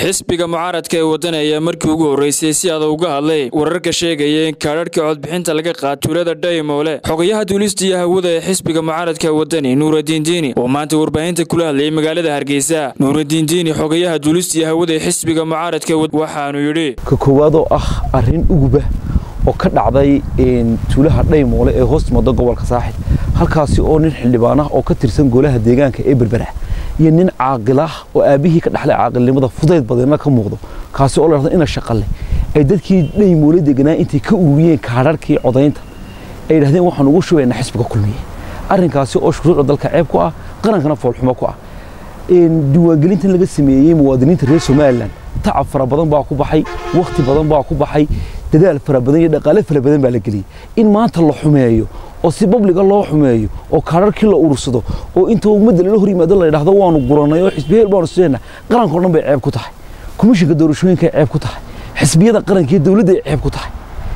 xisbiga mucaaradka ee waddan ayaa markii ugu horreysay si adag uga hadlay wararka sheegaya in kaadharhka codbixinta laga qaad tuulada dhaymoole xogayaha duulista iyo hawada ee xisbiga mucaaradka wadani nuuradiin diini oo maanta warbaahinta kula hadlayay magaalada hargeysa nuuradiin diini xogayaha duulista iyo hawada ee xisbiga mucaaradka waxaanu yidhi ka koowaad oo ah arrin uguba oo ka dhacday tuulaha dhaymoole ee hoos timado gobolka saaxib halkaasi oo nin xildhibaan ah oo ka tirsan golaha deegaanka ee berbera iyo nin caaqilah oo aabbihii ka dhaxlay caaqilnimada fudayd badanna ka muuqdo kaasi oo la dhahdo ina shaqale ay dadkii dhaymoole deganaa intay ka ururiyeen kaadharkii codaynta ay yidhahdeen waxaan ugu shubaynaa xisbiga kulmiye arrinkaasi oo shuruucda dalka ceeb ku ah qarankana foolxumo ku ah diiwaangelintan laga sameeyey muwaadiniinta reer somalilan tacab fara badan baa ku baxay wakhti badan baa ku baxay dadaal fara badan iyo dhaqaale fara badan baa la geliyey in maanta la xumeeyo oo si babliga loo xumeeyo oo kaadharkii la urursado oo inta ummadda lala hor yimaado la yidhahdo waanu guranay oo xisbiyeel baanu sideena qarankao dhan bay ceeb ku tahay komishinka doorashooyinka ceeb ku tahay xisbiyada qaranka iyo dowladda ay ceeb ku tahay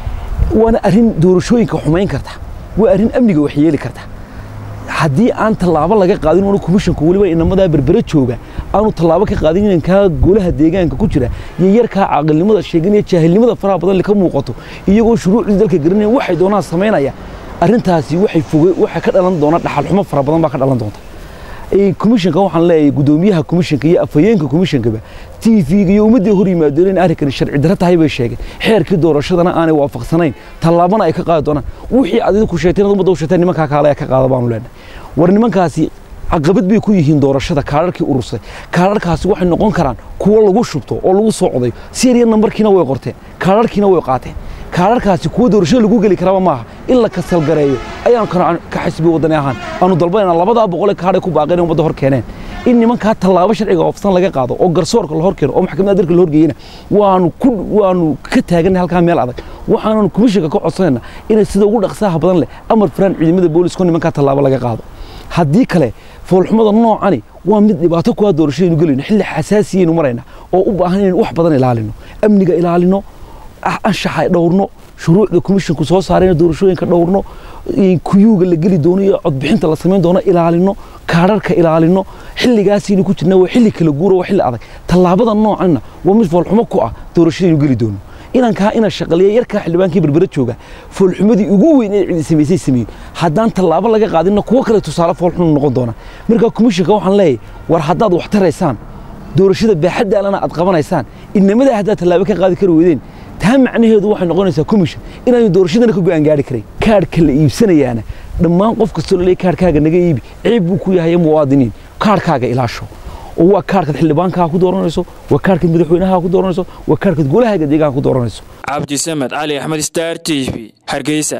waana arrin doorashooyinka xumayn karta waa arrin amniga waxyeeli karta haddii aan tallaabo laga qaadin oona komishinku weliba inamadaa berbere jooga aanu tallaabo ka qaadin inankaa golaha deegaanka ku jira iyo yarkaa caaqilnimada sheeganaya jaahilnimada faraha badan ka muuqato iyagoo shuruucdii dalka garanayan waxay doonaan samaynaya arrintaasi waxay foge waxay ka dhalan doona dhaxalxumo fara badan baa ka dhalan doonta komishinka waxaan leeyahay gudoomiyaha komishinka iyo afhayeenka komishinkaba t v-ga iyo ummaddii hor yimaadeen in arrinkani sharci darro tahay bay sheegeen xeerkii doorashadana aanay waafaqsanayn tallaabana ay ka qaadi doonaan wixii aad idinku sheegteen ad ummadda u sheegteen nimankaa kaale ka qaada baanu leenahay war nimankaasi caqabad bay ku yihiin doorashada kaadharkii urursay kaadharkaasi waxay noqon karaan kuwo lagu shubto oo lagu soo codayo seriya nambarkiina way qorteen kaadharkiina way qaateen kaadharkaasi kuwo doorashada lagu geli karaba maaha in la kasalgareeyo ayaanu ka xisbi wadani ahaan aanu dalbanayna labadaa boqolee kaadhay ku baaqeen ummadda hor keeneen in nimankaa tallaabo sharciga oofsan laga qaado oo garsoorka la hor keeno oo maxkamadda dalka la horgeeyena waanu ku waanu ka taaganay halkaa meel adag waxaananu komishinka ka codsanayna inay sida ugu dhaqsaaha badan leh amar firaan ciidamada booliska nimankaa tallaabo laga qaado haddii kale foolxumada noocani waa mid dhibaato kuwaa doorashadaynu gelayno xilli xasaasiyaynu marayna oo u baahan inaynu wax badan ilaalino amniga ilaalino anshaxa dhowrno shuruucda komishinku soo saarayna doorashooyinka dhowrno kuyuuga la geli doono iyo codbixinta la samayn doono ilaalino kaadharka ilaalino xilligaasaynu ku jirna waa xilli kala guura waa xilli adag tallaabada noocanna waa mid foolxumo ku ah doorashadaynu geli doono inankaa ina shaqaliya yarkaa xildhibaankii berbere jooga foolxumadii ugu weyn ee cidi samaysay sameeyo haddaan tallaabo laga qaadinna kuwo kale tusaale foolxun noqon doona markaa komishinka waxaan leeyahay war haddaad wax taraysaan doorashada baaxaddaalana aad qabanaysaan inamadaa haddaad tallaabo ka qaadi kari weydeen taa macnaheedu waxay noqonaysaa komishin inaanu doorashadana ka go'aan gaari karayn kaadhka la iibsanayaana dhammaan qof kastoo laleey kaadhkaaga naga iibi ceeb buu ku yahay muwaadiniin kaadhkaaga ilaasho oo waa kaadhkaad xildhibaankaa ku dooranayso waa kaadhkaad madaxweynaha ku dooranayso waa kaadhkaad golahaaga deegaanka ku dooranayso cabdi samed cali axmed star t v hargeysa